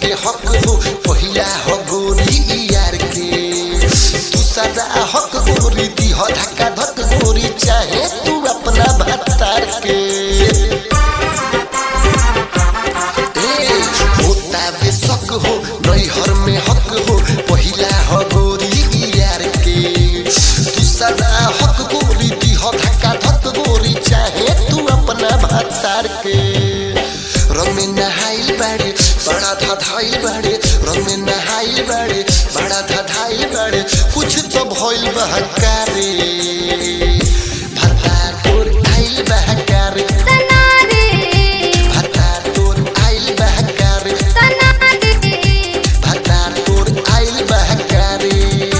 में हक हो पहिला हो गोरी यार के दूसरा हक गोरी दी हो धक्का धक गोरी चाहे तू अपना भत्तार के ए, होता बेशक हो नैहर में हक हो पहिला हो गोरी यार के दूसरा हक गोरी दी हो धक्का धक गोरी चाहे तू अपना भत्तार के रंग में नहाइल बाड़े बड़ा धधाइल बाड़े रंग में नहाइल बाड़े बड़ा धधाइल बाड़े कुछ तो भइल बहकारे भत्तार तोर आइल बहकारे तनारे भत्तार तोर आइल बहकारे तनारे भत्तार तोर आइल बहकारे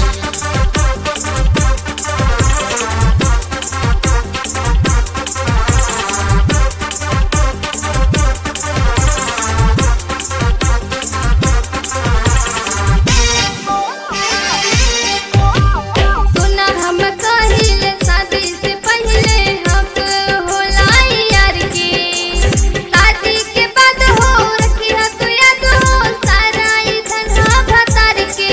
सुना हम कहिले शादी से पहले हक होला यार के शादी के बाद हो रखी है तू याद हो सारा ई धनहा भतार के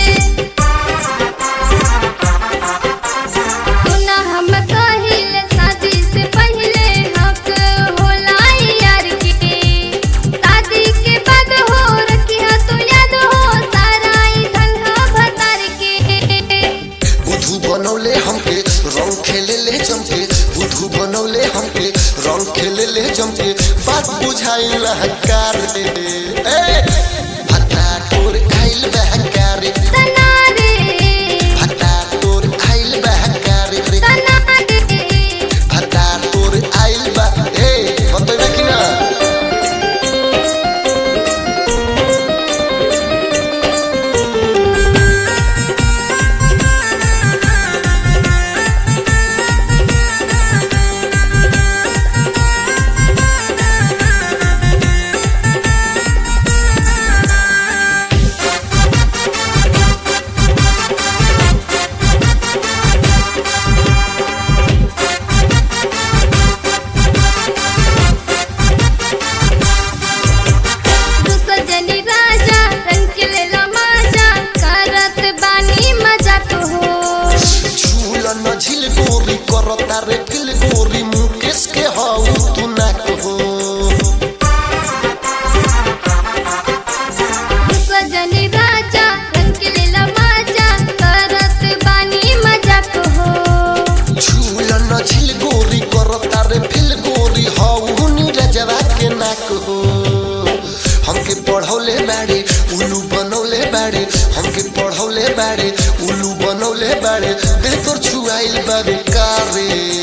सुना हम कहिले शादी से पहले हक होला यार के शादी के बाद हो रखी है तू याद हो सारा ई धनहा भतार के बुधु बनौले हमके रंग खेले ले जमके बुधु बनौले हमके रंग खेले ले जमके बात बुझाइल हकार रे ए भत्ता तोर आइल बहकार तनारे भत्ता तोर आइल बहकार रे तनारे भत्ता तोर आइल बा ए बतैबे कि ना दुसजनी राजा रंग के लेला माजा करत बानी मजा तो हो झूल न झिल गोरी करता रे फिल गोरी मुकेश के हाउ तू ना कहो दुसजनी राजा रंग के लेला माजा करत बानी मजा तो हो झूल न झिल गोरी करता रे फिल गोरी हाउ नी रजवा के ना कहो हमके पढ़ौले बाड़े उल्लू बनौले बाड़े हमके पढ़ौले बाड़े उल्लू बनौले बाड़े देह तोर छुआइल बाड़े कारे